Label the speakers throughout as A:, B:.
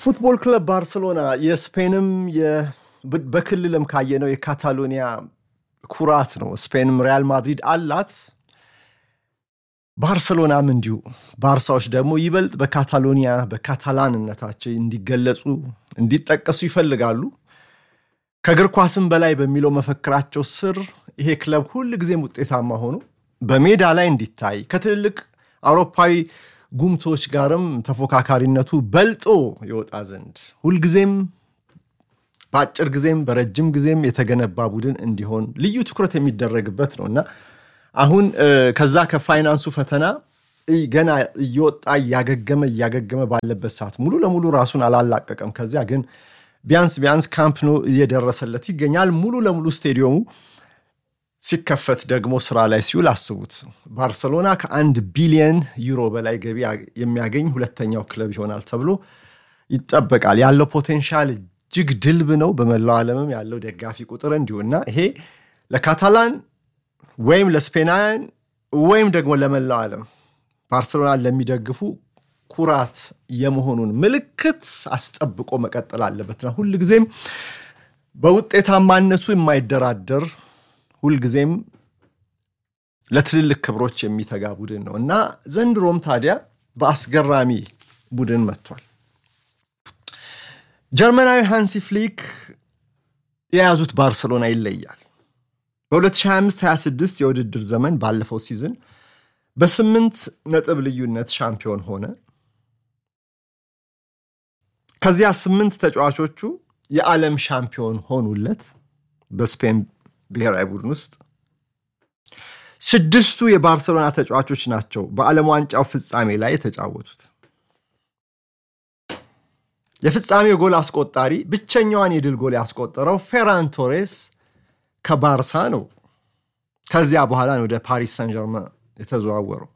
A: ፉትቦል ክለብ ባርሰሎና የስፔንም በክልልም ካየነው የካታሎኒያ ኩራት ነው። ስፔንም ሪያል ማድሪድ አላት፣ ባርሰሎናም እንዲሁ። ባርሳዎች ደግሞ ይበልጥ በካታሎኒያ በካታላንነታቸው እንዲገለጹ እንዲጠቀሱ ይፈልጋሉ። ከእግር ኳስም በላይ በሚለው መፈክራቸው ስር ይሄ ክለብ ሁል ጊዜም ውጤታማ ሆኖ በሜዳ ላይ እንዲታይ ከትልልቅ አውሮፓዊ ጉምቶች ጋርም ተፎካካሪነቱ በልጦ የወጣ ዘንድ ሁልጊዜም በአጭር ጊዜም በረጅም ጊዜም የተገነባ ቡድን እንዲሆን ልዩ ትኩረት የሚደረግበት ነው እና አሁን ከዛ ከፋይናንሱ ፈተና ገና እየወጣ እያገገመ እያገገመ ባለበት ሰዓት ሙሉ ለሙሉ ራሱን አላላቀቀም። ከዚያ ግን ቢያንስ ቢያንስ ካምፕ ኖ እየደረሰለት ይገኛል። ሙሉ ለሙሉ ስቴዲየሙ ሲከፈት ደግሞ ስራ ላይ ሲውል አስቡት። ባርሰሎና ከአንድ ቢሊየን ዩሮ በላይ ገቢ የሚያገኝ ሁለተኛው ክለብ ይሆናል ተብሎ ይጠበቃል። ያለው ፖቴንሻል እጅግ ድልብ ነው። በመላው ዓለምም ያለው ደጋፊ ቁጥር እንዲሁ እና ይሄ ለካታላን ወይም ለስፔናውያን ወይም ደግሞ ለመላው ዓለም ባርሰሎናን ለሚደግፉ ኩራት የመሆኑን ምልክት አስጠብቆ መቀጠል አለበትና ሁልጊዜም በውጤታማነቱ የማይደራደር ሁልጊዜም ለትልልቅ ክብሮች የሚተጋ ቡድን ነው እና ዘንድሮም ታዲያ በአስገራሚ ቡድን መጥቷል። ጀርመናዊ ሃንሲ ፍሊክ የያዙት ባርሰሎና ይለያል። በ2025/26 የውድድር ዘመን ባለፈው ሲዝን በስምንት ነጥብ ልዩነት ሻምፒዮን ሆነ። ከዚያ ስምንት ተጫዋቾቹ የዓለም ሻምፒዮን ሆኑለት በስፔን ብሔራዊ ቡድን ውስጥ ስድስቱ የባርሰሎና ተጫዋቾች ናቸው በዓለም ዋንጫው ፍጻሜ ላይ የተጫወቱት። የፍጻሜው ጎል አስቆጣሪ ብቸኛዋን የድል ጎል ያስቆጠረው ፌራን ቶሬስ ከባርሳ ነው። ከዚያ በኋላ ነው ወደ ፓሪስ ሳን ጀርመን የተዘዋወረው።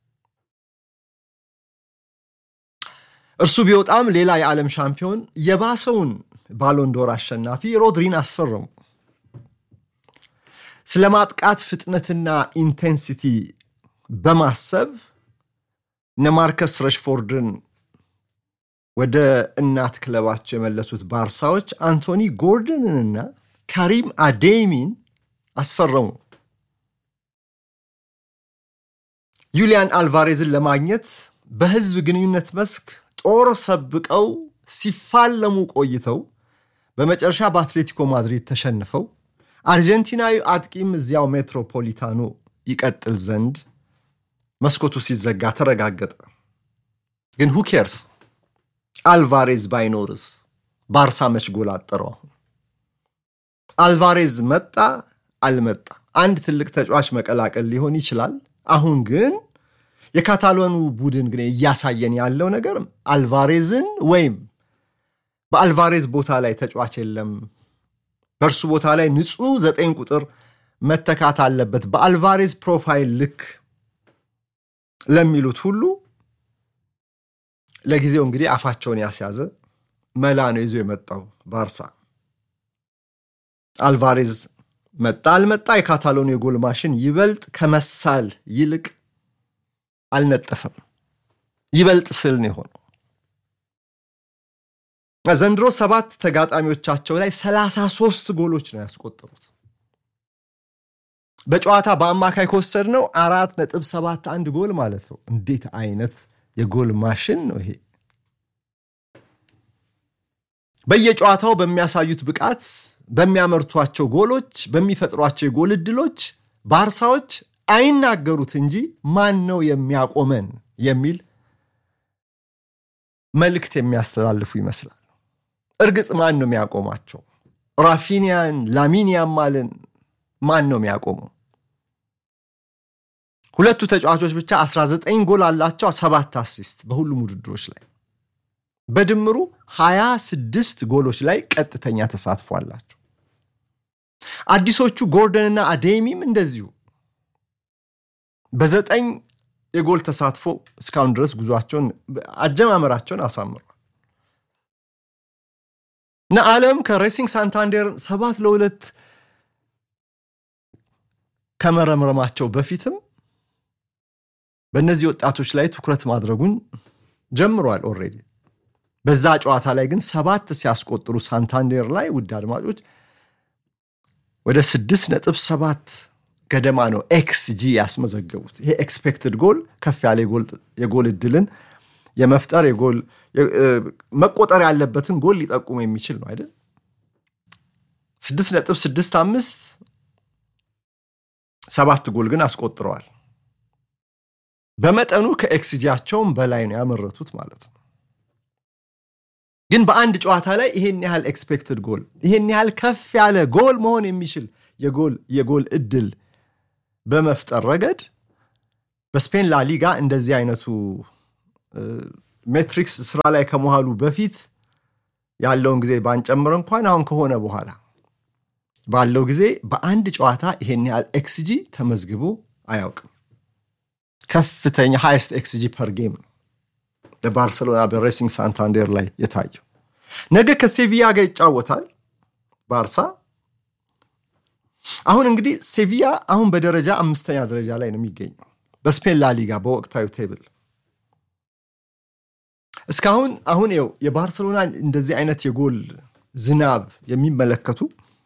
A: እርሱ ቢወጣም ሌላ የዓለም ሻምፒዮን የባሰውን ባሎንዶር አሸናፊ ሮድሪን አስፈረሙ። ስለ ማጥቃት ፍጥነትና ኢንቴንሲቲ በማሰብ እነ ማርከስ ረሽፎርድን ወደ እናት ክለባቸው የመለሱት ባርሳዎች አንቶኒ ጎርደንንና ካሪም አዴሚን አስፈረሙ። ዩሊያን አልቫሬዝን ለማግኘት በሕዝብ ግንኙነት መስክ ጦር ሰብቀው ሲፋለሙ ቆይተው በመጨረሻ በአትሌቲኮ ማድሪድ ተሸንፈው አርጀንቲናዊ አጥቂም እዚያው ሜትሮፖሊታኖ ይቀጥል ዘንድ መስኮቱ ሲዘጋ ተረጋገጠ። ግን ሁኬርስ አልቫሬዝ ባይኖርስ ባርሳ መች ጎል አጠረው? አሁን አልቫሬዝ መጣ አልመጣ አንድ ትልቅ ተጫዋች መቀላቀል ሊሆን ይችላል። አሁን ግን የካታሎኑ ቡድን ግን እያሳየን ያለው ነገር አልቫሬዝን ወይም በአልቫሬዝ ቦታ ላይ ተጫዋች የለም በእርሱ ቦታ ላይ ንጹህ ዘጠኝ ቁጥር መተካት አለበት በአልቫሬዝ ፕሮፋይል ልክ ለሚሉት ሁሉ ለጊዜው እንግዲህ አፋቸውን ያስያዘ መላ ነው ይዞ የመጣው ባርሳ። አልቫሬዝ መጣ አልመጣ የካታሎኑ የጎል ማሽን ይበልጥ ከመሳል ይልቅ አልነጠፈም። ይበልጥ ስል ነው የሆነው። ዘንድሮ ሰባት ተጋጣሚዎቻቸው ላይ 33 ጎሎች ነው ያስቆጠሩት። በጨዋታ በአማካይ ከወሰድ ነው አራት ነጥብ ሰባት አንድ ጎል ማለት ነው። እንዴት አይነት የጎል ማሽን ነው ይሄ! በየጨዋታው በሚያሳዩት ብቃት፣ በሚያመርቷቸው ጎሎች፣ በሚፈጥሯቸው የጎል እድሎች ባርሳዎች አይናገሩት እንጂ ማን ነው የሚያቆመን የሚል መልእክት የሚያስተላልፉ ይመስላል። እርግጥ ማን ነው የሚያቆማቸው? ራፊኒያን ላሚን ያማልን ማን ነው የሚያቆመው? ሁለቱ ተጫዋቾች ብቻ 19 ጎል አላቸው፣ ሰባት አሲስት በሁሉም ውድድሮች ላይ በድምሩ 26 ጎሎች ላይ ቀጥተኛ ተሳትፎ አላቸው። አዲሶቹ ጎርደንና አዴሚም እንደዚሁ በዘጠኝ የጎል ተሳትፎ እስካሁን ድረስ ጉዟቸውን አጀማመራቸውን አሳምረዋል እና ዓለም ከሬሲንግ ሳንታንዴር ሰባት ለሁለት ከመረምረማቸው በፊትም በእነዚህ ወጣቶች ላይ ትኩረት ማድረጉን ጀምሯል። ኦልሬዲ በዛ ጨዋታ ላይ ግን ሰባት ሲያስቆጥሩ ሳንታንዴር ላይ ውድ አድማጮች ወደ ስድስት ነጥብ ሰባት ገደማ ነው ኤክስ ጂ ያስመዘገቡት። ይሄ ኤክስፔክትድ ጎል ከፍ ያለ የጎል እድልን የመፍጠር የጎል መቆጠር ያለበትን ጎል ሊጠቁም የሚችል ነው አይደል? ስድስት ነጥብ ስድስት አምስት ሰባት ጎል ግን አስቆጥረዋል። በመጠኑ ከኤክስጂያቸውም በላይ ነው ያመረቱት ማለት ነው። ግን በአንድ ጨዋታ ላይ ይሄን ያህል ኤክስፔክትድ ጎል ይሄን ያህል ከፍ ያለ ጎል መሆን የሚችል የጎል የጎል እድል በመፍጠር ረገድ በስፔን ላሊጋ እንደዚህ አይነቱ ሜትሪክስ ስራ ላይ ከመዋሉ በፊት ያለውን ጊዜ ባንጨምር እንኳን አሁን ከሆነ በኋላ ባለው ጊዜ በአንድ ጨዋታ ይሄን ያህል ኤክስጂ ተመዝግቦ አያውቅም። ከፍተኛ ሃይስት ኤክስጂ ፐር ጌም ነው ለባርሰሎና በሬሲንግ ሳንታንዴር ላይ የታየው። ነገ ከሴቪያ ጋር ይጫወታል ባርሳ። አሁን እንግዲህ ሴቪያ አሁን በደረጃ አምስተኛ ደረጃ ላይ ነው የሚገኘው በስፔን ላሊጋ በወቅታዊ ቴብል እስካሁን አሁን ው የባርሰሎና እንደዚህ አይነት የጎል ዝናብ የሚመለከቱ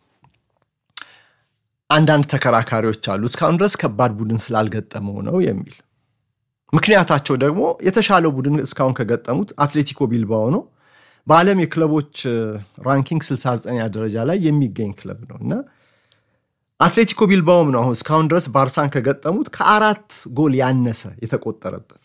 A: አንዳንድ ተከራካሪዎች አሉ። እስካሁን ድረስ ከባድ ቡድን ስላልገጠመው ነው የሚል ምክንያታቸው ደግሞ የተሻለው ቡድን እስካሁን ከገጠሙት አትሌቲኮ ቢልባኦ ነው። በዓለም የክለቦች ራንኪንግ 69ኛ ደረጃ ላይ የሚገኝ ክለብ ነው እና አትሌቲኮ ቢልባኦም ነው አሁን እስካሁን ድረስ ባርሳን ከገጠሙት ከአራት ጎል ያነሰ የተቆጠረበት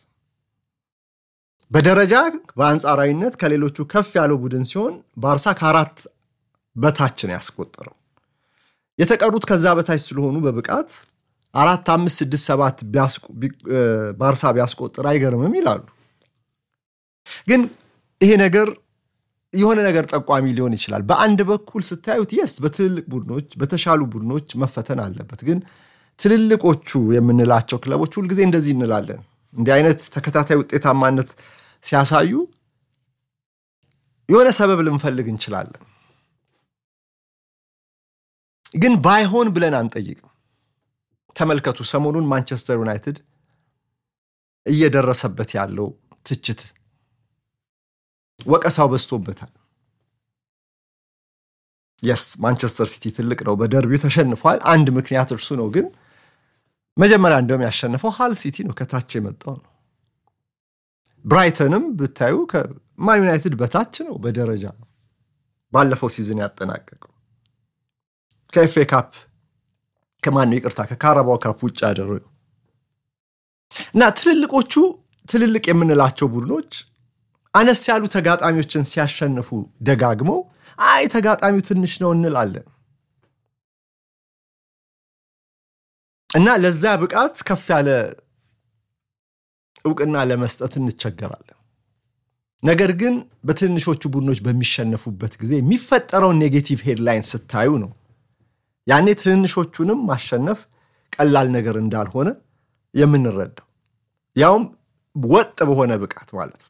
A: በደረጃ በአንጻራዊነት ከሌሎቹ ከፍ ያለው ቡድን ሲሆን ባርሳ ከአራት በታች ነው ያስቆጠረው። የተቀሩት ከዛ በታች ስለሆኑ በብቃት አራት አምስት ስድስት ሰባት ባርሳ ቢያስቆጥር አይገርምም ይላሉ። ግን ይሄ ነገር የሆነ ነገር ጠቋሚ ሊሆን ይችላል። በአንድ በኩል ስታዩት የስ በትልልቅ ቡድኖች በተሻሉ ቡድኖች መፈተን አለበት። ግን ትልልቆቹ የምንላቸው ክለቦች ሁልጊዜ እንደዚህ እንላለን። እንዲህ አይነት ተከታታይ ውጤታማነት ሲያሳዩ የሆነ ሰበብ ልንፈልግ እንችላለን። ግን ባይሆን ብለን አንጠይቅም። ተመልከቱ፣ ሰሞኑን ማንቸስተር ዩናይትድ እየደረሰበት ያለው ትችት፣ ወቀሳው በዝቶበታል። የስ ማንቸስተር ሲቲ ትልቅ ነው፣ በደርቢው ተሸንፏል። አንድ ምክንያት እርሱ ነው። ግን መጀመሪያ እንደውም ያሸነፈው ሃል ሲቲ ነው፣ ከታች የመጣው ነው። ብራይተንም ብታዩ ከማን ዩናይትድ በታች ነው በደረጃ ባለፈው ሲዝን ያጠናቀቀው ከኤፍኤ ካፕ ከማን ነው ይቅርታ፣ ከካራባው ካፕ ውጭ ያደረገው እና ትልልቆቹ ትልልቅ የምንላቸው ቡድኖች አነስ ያሉ ተጋጣሚዎችን ሲያሸንፉ ደጋግመው አይ ተጋጣሚው ትንሽ ነው እንላለን እና ለዛ ብቃት ከፍ ያለ እውቅና ለመስጠት እንቸገራለን። ነገር ግን በትንሾቹ ቡድኖች በሚሸነፉበት ጊዜ የሚፈጠረውን ኔጌቲቭ ሄድላይን ስታዩ ነው ያኔ ትንንሾቹንም ማሸነፍ ቀላል ነገር እንዳልሆነ የምንረዳው ያውም ወጥ በሆነ ብቃት ማለት ነው።